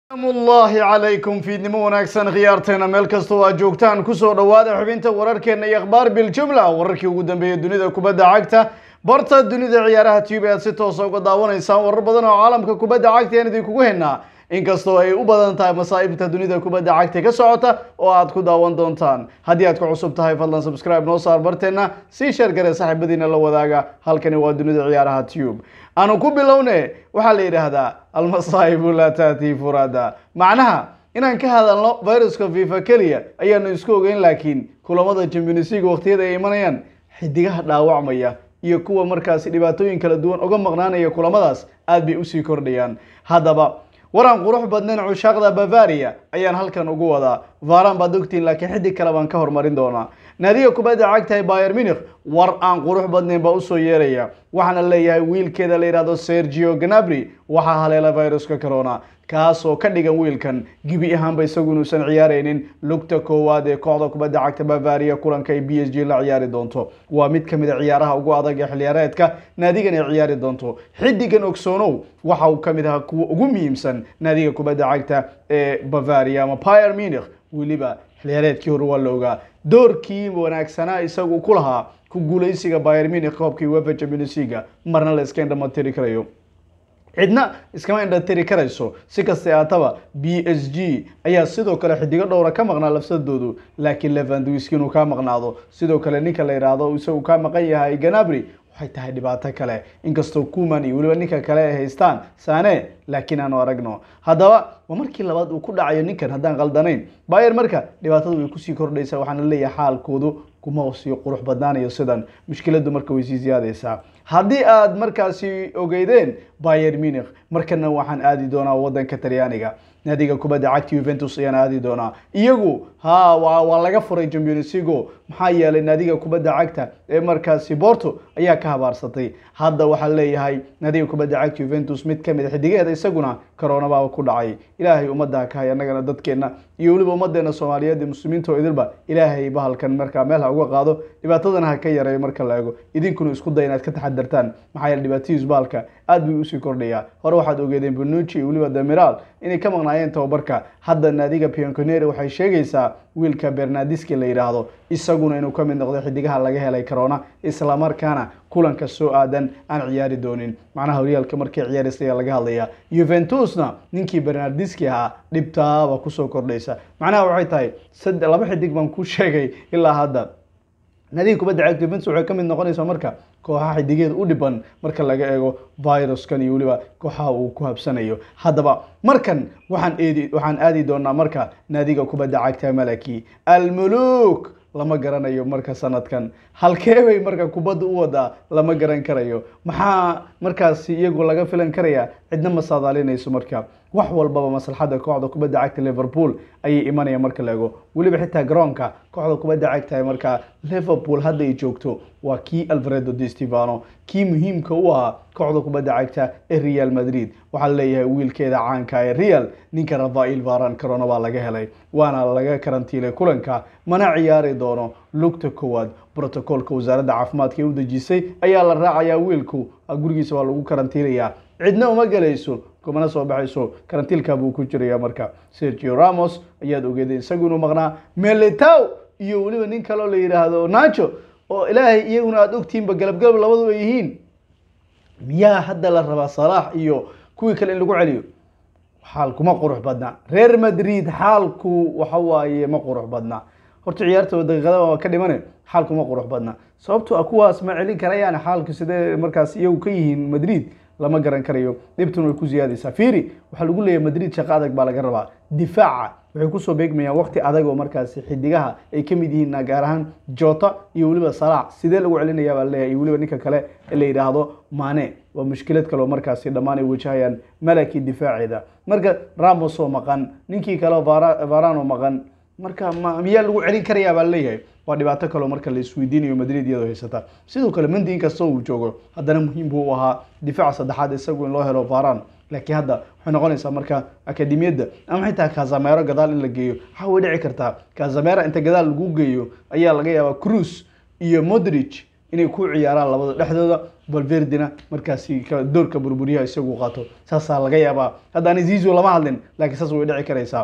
amullaahi calaykum fiidnimo wanaagsan khiyaarteena meel kastoo aad joogtaan kusoo dhowaada xubinta wararkeena iyo akhbaar biljumla wararkii ugu dambeeyey dunida kubadda cagta barta dunida ciyaaraha tube aad si toosa uga daawanaysaan warar badan oo caalamka kubadda cagta ayaan idinkugu haynaa inkastoo ay u badan tahay masaa'ibta dunida kubadda cagta ka socota oo aad ku daawan doontaan haddii aad ku cusub tahay fadlan subscribe noo saar barteena sii sheer gare saaxiibadiina la wadaaga halkani waa dunida ciyaaraha tube aanu ku bilowne waxaa la yidhaahdaa almasaa'ibu laa taati furada macnaha inaan ka hadalno viruska fifa keliya ayaanu isku ogeyn laakiin kulamada champions league waqtiyada ay imanayaan xidigaha dhaawacmaya iyo kuwa markaasi dhibaatooyin kala duwan uga maqnaanaya kulamadaas aad bay usii kordhayaan haddaba waraan qurux badnayn cushaaqda bavaria ayaan halkan ugu wadaa varan baad ogtiin laakiin xidig kale baan ka hormarin doonaa naadiga kubadda cagtahay bayer munich war aan qurux badnayn baa usoo yeeraya waxaana leeyahay wiilkeeda la yidhahdo sergio ganabri waxaa haleela viruska corona kaasoo ka dhigan wiilkan gebi ahaanba isagu inuusan ciyaaraynin lugta koowaad ee kooxda kubadda cagta bavaria kulanka ay b s g la ciyaari doonto waa mid kamid a ciyaaraha ugu adag ee xiliyaareedka naadigan ay ciyaari doonto xidigan ogsoonow waxa uu kamid ahaa kuwa ugu muhiimsan naadiga kubadda cagta ee bavaria ama pier munich weliba xiliyaareedkii hore waa la ogaa doorkii wanaagsanaa isagu ku lahaa ku guuleysiga bayer munich koobkii wefa champions league marna la iska indhamatiri karayo cidna iskama indhatiri karayso si kastay aataba b s g ayaa sidoo kale xidigo dhowra ka maqnaa lafsadoodu laakiin levandwiski inuu kaa maqnaado sidoo kale ninka la yidhaahdo isagu kaa maqan yahay ganabri waxay tahay dhibaato kale inkastoo kuman iyo weliba ninka kale ay haystaan saane laakiin aanu aragno haddaba waa markii labaad uu ku dhacayo ninkan haddaan qaldanayn bayer marka dhibaatadu way kusii kordhaysaa waxaana leeyahay xaalkoodu kuma sii qurux badnaanayo sidan mushkiladu marka way sii ziyaadaysaa haddii aad markaasi ogeydeen bayer munich markana waxaan aadi doonaa wadanka talyaaniga naadiga kubadda cagta yuventus ayaan aadi doonaa iyagu ha waa laga furay champions league maxaa yeelay naadiga kubadda cagta ee markaasi porto ayaa ka habaarsatay hadda waxaa leeyahay naadiga kubadda cagta yuventus mid kamid a xidigeeda isaguna coronabaaba ku dhacay ilaahay ummadda ka hay annagana dadkeena iyo weliba ummadeena soomaaliyeed iyo muslimiinta oo idilba ilaahay bahalkan markaa meel ha uga qaado dhibaatadana ha ka yareeyo marka la eego idinkuna isku day inaad ka taxadartaan maxaa yeele dhibaatadiis bahalka aad bay usii kordhayaa hore waxaad ogeedeen benucci iyo weliba demiral inay ka maqnaayeen tababarka hadda naadiga pionconeri waxay sheegaysaa wiilka bernadiski la yidhaahdo isaguna inuu ka mid noqdo xidigaha laga helay corona islamarkaana kulanka soo aadan aan ciyaari doonin macnaha horyaalka markay ciyaaraysa ayaa laga hadlaya yuventusna ninkii bernardiski ahaa dhibtaaba kusoo kordhaysa macnaha waxay tahay sad laba xidig baan ku sheegay ilaa hadda naadiga kubadda cagta yuventus waxay ka mid noqonaysaa marka kooxaha xidigeeda u dhiban marka laga eego viruskan iyo weliba kooxaha uu ku habsanayo haddaba markan waxaan eedi waxaan aadi doonaa marka naadiga kubadda cagta malaki almuluk lama garanayo marka sanadkan halkee bay marka kubadda u wadaa lama garan karayo maxaa markaasi iyagu laga filan karaya cidna ma saadaalinayso marka wax walbaba maslaxadda kooxda kubadda cagta liverpool ayay imanaya marka la ego weliba xitaa garoonka kooxda kubadda cagta markaa liverpool hadda ay joogto waa kii alfredo de stefano kii muhiimka u ahaa kooxda kubadda cagta ee real madrid waxaa leeyahay wiilkeeda caanka ee real ninka rafael varan corona baa laga helay waana laga karantiilay kulanka mana ciyaari doono lugta koowaad brotocolka wasaaradda caafimaadka ee u dejisay ayaa la raacayaa wiilku gurigiisa waa lagu karantiilayaa cidna uma gelayso kumana soo baxayso karantiilka buu ku jiraya marka sergio ramos ayaad ogeeday isagu inuu maqnaa meletow iyo weliba nin kaleo la yidhaahdo nacho oo ilaahay iyaguna aada ogtihiinba galabgalab labadu ay yihiin miyaa hadda la rabaa salaax iyo kuwii kale in lagu celiyo xaalku ma qurux badna reer madrid xaalku waxa waaye ma qurux badna horta ciyaartooda daqiiqada waa ka dhimane xaalku ma qurux badna sababto a kuwaas ma celin karayaan xaalku sidee markaas iyagu ka yihiin madrid lama garan karayo dhibtuna way ku ziyaadaysaa fiiri waxaa lagu leeyahay madrid shaqo adag baa laga rabaa difaaca waxay kusoo beegmayaan waqti adag oo markaasi xidigaha ay ka mid yihiin gaar ahaan jota iyo weliba salaax sidee lagu celinayaa baa leeyahay iyo weliba ninka kale ee la yidhaahdo mane waa mushkilad kale oo markaasi dhammaan ay wajahayaan malaki difaaceeda marka ramos oo maqan ninkii kale varan oo maqan marka miyaa lagu celin karayaa baa leeyahay waa dhibaato kaleo marka la isweydiinayo madrid iyadoo haysata sidoo kale mendi inkastoo uu joogo haddana muhiim buu u ahaa difaaca saddexaad isagu in loo helo varan laakiin hadda waxay noqonaysaa marka akademiyadda ama xitaa kazamero gadaal in la geeyo waxaa way dhici kartaa kazamera inta gadaal lagu geeyo ayaa laga yaabaa cruise iyo modrich inay ku ciyaaraan labada dhexdooda valverdina markaasi ka- doorka burburiyaha isagu qaato saasaa laga yaabaa haddaan zizo lama hadlin laakiin saas way dhici karaysaa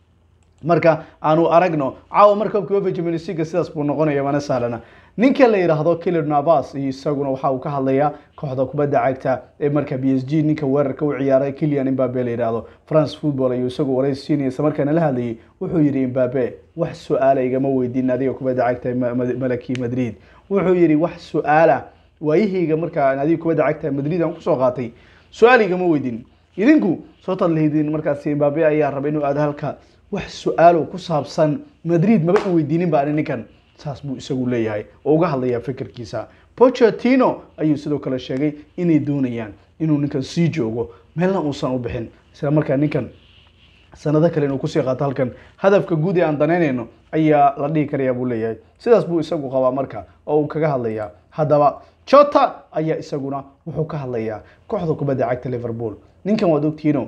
marka aanu aragno caawa marka koobka uefa champions league sidaas buu noqonaya mana sahlana ninka la yidhaahdo Kylian Navas iyo isaguna waxa uu ka hadlayaa kooxda kubadda cagta ee marka PSG ninka weerarka u ciyaaray Kylian Mbappe la yidhaahdo France Football ayuu isagu waraysi siinaya isla markaana la hadlayay wuxuu yidhi Mbappe wax su'aala igama weydiin adiga kubadda cagta ee Ma- Ma- Malaki Madrid wuxuu yidhi wax su'aala waayihayga markaa adiga kubadda cagta ee Madrid aan kusoo qaatay su'aal igama weydiin idinku soo tadlihidin markaasi Mbappe ayaa raba inuu aado halka wax su-aalo ku saabsan Madrid maba i weydiinin ba ani ninkan saas buu isagu leeyahay oo uga hadlayaa fikirkiisa Pochettino ayuu sidoo kale sheegay inay doonayaan inuu ninkan sii joogo meelna uusan u bixin isla markaa ninkan sanado kale inuu kusii qaato halkan hadafka guud ee aan danaynayno ayaa la dhihi karayaa buu leeyahay sidaas buu isagu qabaa marka oo uu kaga hadlayaa haddaba Jota ayaa isaguna wuxuu ka hadlayaa kooxda kubadda cagta Liverpool ninkan waad ogtihiino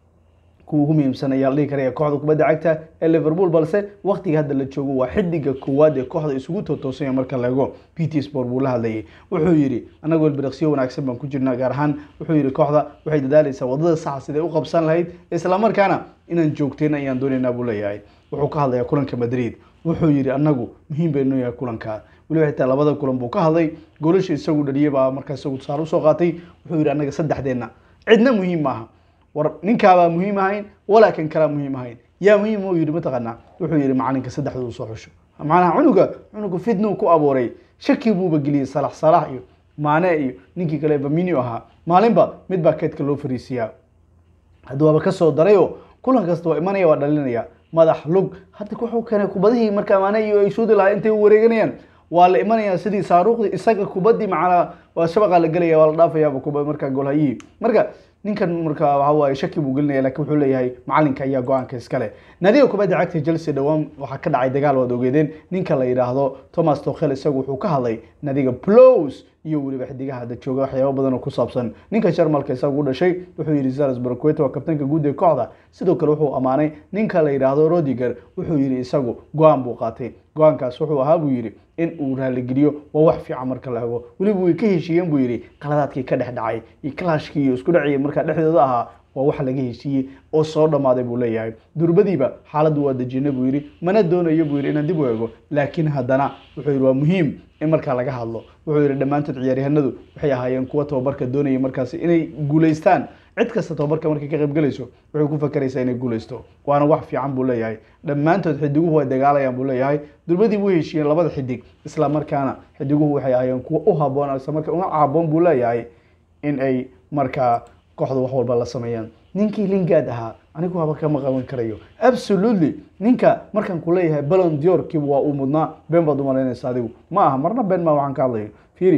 kuwa ugu muhiimsan ayaa la dhihi karaya kooxda kubadda cagta ee Liverpool balse waqtiga hadda la joogo waa xidiga koowaad ee kooxda isugu toosaya marka la eego PT Sport buu la hadlayay wuxuu yidhi anagoo ilbiriqsiyo wanaagsan baan ku jirnaa gaar ahaan wuxuu yidhi kooxda waxay dadaalaysaa wadada saxa siday u qabsan lahayd isla markaana inaan joogtayna ayaan doonaynaa buu leeyahay wuxuu ka hadlayaa kulanka Madrid wuxuu yidhi anagu muhiim bay noo yahay kulanka weliba xitaa labada kulan buu ka hadlay goolasha isagu dhaliyay baa markaa isagu tusaale usoo qaatay wuxuu yidhi anaga saddexdeenna cidna muhiim maaha war ninkaabaa muhiim ahayn walaa kan kalaa muhiim ahayn yaa muhiim uu yidhi mataqaanaa wuxuu yidhi macalinka saddexdu soo xusho macnaha cunuga cunuga fitnuu ku abuuray shaki buuba geliyey salax salax iyo maane iyo ninkii kale baminio ahaa maalinba mid baa keedka loo fariisiyaa hadda waaba kasoo darayoo kulan kasta waa imanaya waa dhalinaya madax lug hadda wuxuu keenay kubadihii markaa maane iyo ay suudi lahaa intay u wareeganayaan waa la imanayaa sidii saaruuqdii isaga kubadii macnaa waa shabaqa la gelaya waa la dhaafayaaba kuba markaa goolhayihii marka ninkan marka waxa waaye shaki buu gelinaya laakiin wuxuu leeyahay macalinka ayaa go-aanka iskale naadiga kubadda cagta Chelsea dhawaan waxaa ka dhacay dagaal waad ogeedeen ninka la yidhaahdo Thomas Tuchel isagu wuxuu ka hadlay naadiga Blues iyo weliba xidigaha hadda jooga waxyaabo badan oo ku saabsan ninka Jarmalka isagu u dhashay wuxuu yidhi Salzburg Quetta waa kabtanka guud ee kooxda sidoo kale wuxuu amaanay ninka la yidhaahdo Rodiger wuxuu yidhi isagu go-aan buu qaatay go-aankaas wuxuu ahaa buu yidhi in uu raaligeliyo waa wax fiican marka la ego weliba way ka heshiiyeen buu yidhi qaladaadkii ka dhex dhacay iyo clashkii iyo isku dhacii markaa dhexdooda ahaa waa wax laga heshiiyey oo soo dhammaaday buu leeyahay durbadiiba xaaladdu waa dejinay buu yidhi mana doonayo buu yidhi inaan dib u eego laakiin haddana wuxuu yidhi waa muhiim in markaa laga hadlo wuxuu yidhi dhammaantood ciyaaryahanadu waxay ahaayeen kuwa tababarka doonaya markaasi inay guulaystaan cid kasta tababarka markay ka qaybgalayso waxay ku fakaraysaa inay guulaysto waana wax fiican buu leeyahay dhammaantood xidiguhu way dagaalayaan buu leeyahay durbadii way heshiiyeen labada xidig isla markaana xidiguhu waxay ahaayeen kuwa u haboon isla markaa una haboon buu leeyahay in ay markaa kooxda wax walba la sameeyaan ninkii lingaad ahaa anigu waaba kama qaban karayo absolutely ninka markaan ku leeyahay ballon d'or kiiba waa uu mudnaa been baad u malaynaysa adigu ma aha marna been maa waxaan ka hadlayo fiiri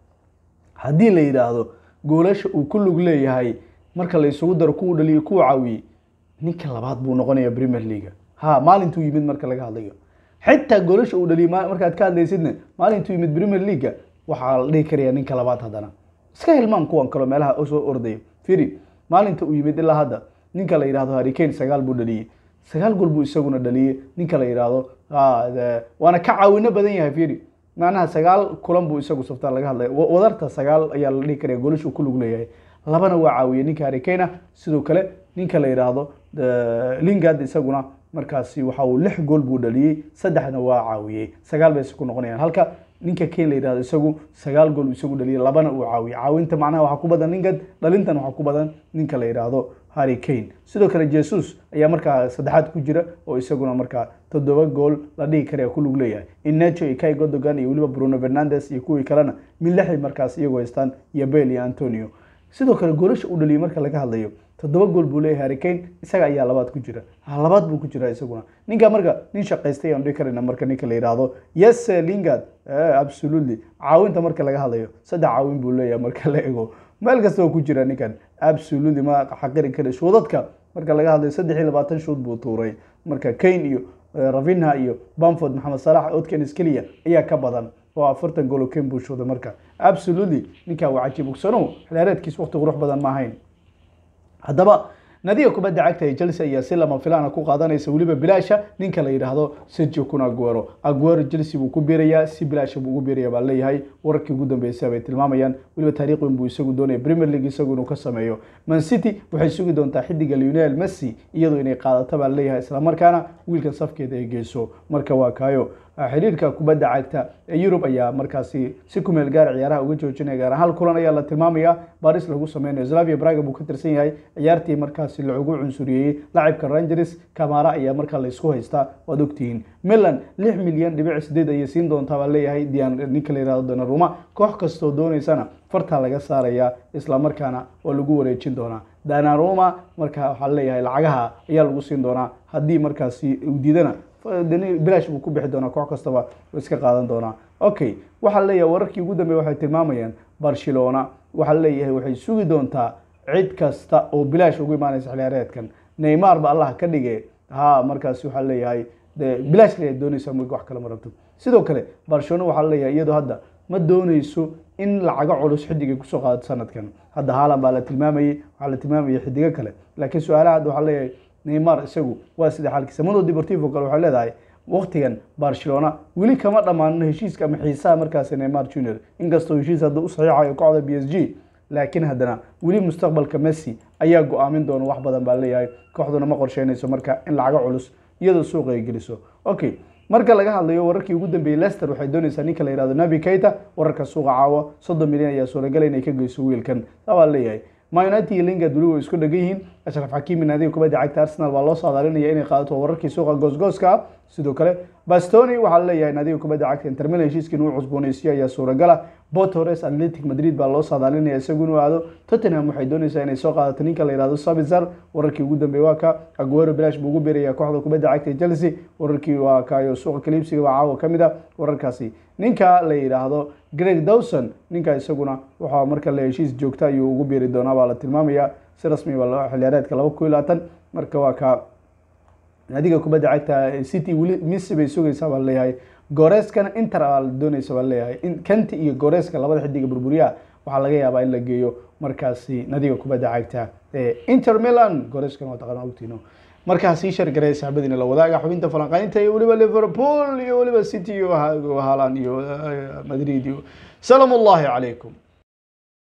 haddii la yidhaahdo goolasha uu ku lug leeyahay marka la isugu daro kuwu dhaliyo kuwa caawiyey ninka labaad buu noqonaya premier league ha maalintuu yimid marka laga hadlayo xitaa goolasha uu dhaliyay ma- markaad ka hadlaysidna maalintuu yimid premier league waxaa la dhihi karaya ninka labaad haddana iska hilmaan kuwan kaloo meelaha soo ordayo firi maalinta uu yimid ilaa hadda ninka la yidhaahdo Harry Kane sagaal buu dhaliyey sagaal gool buu isaguna dhaliyey ninka la yidhaahdo ah, de- waana ka caawino badan yahay firi macnaha sagaal kulan buu isagu saftaa laga hadlaya Wa- wadarta sagaal ayaa la dhihi karaya goolasha uu ku lug leeyahay labana waa caawiyey ninka Harry Kane ah sidoo kale ninka la yidhaahdo eh, Lingard isaguna markaasi waxa uu lix gool buu dhaliyey saddexna waa caawiyey sagaal bay ku noqonayaan halka ninka Kane la yidhaahdo isagu sagaal gool uu isagu dhaliyey labana uu caawiyey caawinta macnaha waxaa ku badan Lingard dhalintan waxaa ku badan ninka la yidhaahdo Harry Kane sidoo kale Jesus ayaa markaa saddexaad ku jira oo isaguna markaa toddoba gool la dhihi karaya ku lug leeyahay Inacho iyo Kai Gundogan iyo weliba Bruno Fernandes iyo kuwii kalena mid lixay markaas iyagoo haystaan iyo Bale iyo Antonio sidoo kale goolasha uu dhaliyey marka laga hadlayo toddoba gool buu leeyahay Harry Kane isaga ayaa labaad ku jira ha labaad buu ku jira isaguna ninka marka nin shaqaystay aan dhihi karayna marka ninka la yidhaahdo yes eh, Lingard eh, absolutely caawinta marka laga hadlayo saddex caawin buu leeyahay marka la ego meel kasta oo ku jira ninkan absolutely ma xaqirin kara shuudadka marka laga hadlayo saddex iyo labaatan shuud buu tuuray marka Kane iyo eh, Rafinha iyo Bamford Mohamed Salah Odkins keliya ayaa ka badan oo afartan gool oo Kane buu shuuday marka absolutely ninka waa cajiib ogsanow xilaareedkiis waqti qurux badan ma ahayn haddaba nadiga kubadda cagta ee chelsea ayaa si lama filaana ku qaadanaysa weliba bilaasha ninka la yidhaahdo sergio kun aguero aguero chelsea buu ku biirayaa si bilaasha buu ugu biiraya baa leeyahay wararkii ugu dambeysay bay tilmaamayaan weliba taariikh weyn buu isagu doonaya premier league isagu inuu ka sameeyo man city waxay sugi doontaa xidiga lionel messi iyadoo inay qaadato baa leeyahay islamarkaana wiilkan safkeeda ay geyso marka waa kaayo xiriirka kubadda cagta ee yurub ayaa markaasi si kumeel gaar ciyaaraha uga joojinaya gaar hal kulan ayaa la tilmaamaya baris lagu sameynayo slavia braga buu ka tirsan yahay ciyaartii markaasi lagu cunsuriyey lacibka rangers kamara ayaa markaa laysku haystaa waad ogtihiin milan lix milyan dhibic sideed ayay siin doontaa baa leeyahay dian ninka la yihahdo donaruma koox kastoo dooneysana fartaa laga saaraya islamarkaana waa lagu wareejin doonaa danaruma marka waxaa leeyahay lacagaha ayaa lagu siin doonaa haddii markaasi diidana bilaash buu ku bixi doonaa koox kastaba iska qaadan doonaa okay waxaa leeyahay wararkii ugu dambeya waxay tilmaamayaan barcelona waxaa leeyahay waxay sugi doontaa cid kasta oo bilaash ugu imaanaysa xiliyaareedkan neymar ba allah ka dhige ha markaasi waxaa leeyahay de bilaash le doonaysa m wax kale ma rabto sidoo kale barcelona waxaa leeyahay iyadoo hadda ma dooneyso in lacago culus xidigay kusoo qaadato sanadkan hadda haalan baa la tilmaamayey waxaa la tilmaamayay xidigo kale laakiin su-aalaha hadda waxaa leeyahay neymar isagu waa sida xaalkiisa mundo deportivo kale waxay leedahay waktigan barcelona weli kama dhammaanin heshiiska ama xiisaha markaasi neymar junior inkastoo heshiis hadda u saxiixayo kooxda b s g laakiin haddana weli mustaqbalka messi ayaa go-aamin doona wax badan baa leeyahay kooxduna ma qorsheynayso marka in lacago culus iyadoo suuqa ay geliso okay marka laga hadlayo wararkii ugu dambeeyey lester waxay doonaysaa ninka la yihahdo nabi keita wararka suuqa caawa soddon milyan ayaa suuragalay inay ka geyso wiilkan saa baa leeyahay ma united iyo lingard weli way isku dhegan yihiin ashraf xakiimi naadiga kubadda cagta arsenal baa loo saadaalinaya inay qaadato wararkii suuqa goosgooska ah sidoo kale bastoni waxaa leeyahay naadiga kubadda cagta intermilan heshiiskii inuu cusbooneysiyo ayaa suuragala botores atletic madrid baa loo saadaalinaya isagu inuu aado tottenham waxay doonaysaa inay soo qaadato ninka la yihahdo sabizar wararkii ugu dambeeyey waa ka aguero bilash buu ugu beeraya kooxda kubadda cagta ee chelsea wararkii waa kayo suuqa kaliibsiga baa caawa ka mid a wararkaasi ninka la yidhaahdo greg dawson ninka isaguna waxaa marka la heshiis joogta ayuu ugu beeri doonaa baa la tilmaamaya si rasmi baa xiliyaareedka laba kun iyo labaatan marka waa ka naadiga kubadda cagta city weli misi bay sugaysaa baa leeyahay goreskana inter baa doonaysa baa leeyahay kanti iyo goreska labada xidiga burburiyaha waxaa laga yaabaa in la geeyo markaasi nadiga kubadda cagta inter milan goreskana waa taqaana ogtiino markaa sii shargareya saxbadiina la wadaaga xubinta falanqaynta iyo weliba liverpool iyo weliba city iyo haalan iyo madrid iyo salaam ullahi calaykum